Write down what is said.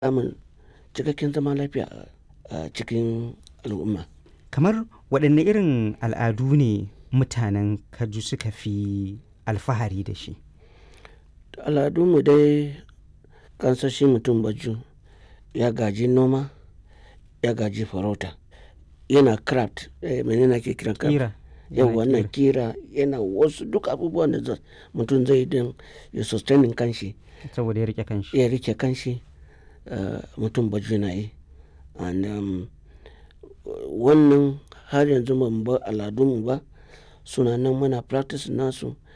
samun cikakken zaman lafiya a cikin al'umma. Kamar waɗanne irin al'adu ne mutanen Kaju suka fi alfahari da shi? Al'adunmu dai kansan shi mutum Baju ya gaji noma, ya gaji farauta, yana craft, eh menene ake kiran craft? Ƙira. Yau Yana wannan ƙira yana wasu duk abubuwan da mutum zai yi don ya sustaining kanshi, Saboda ya riƙe kanshi. ya rike kanshi, eh mutum Baju na yi. And um, wannan har yanzu ba mu bar al'adunmu ba, suna nan muna practice nasu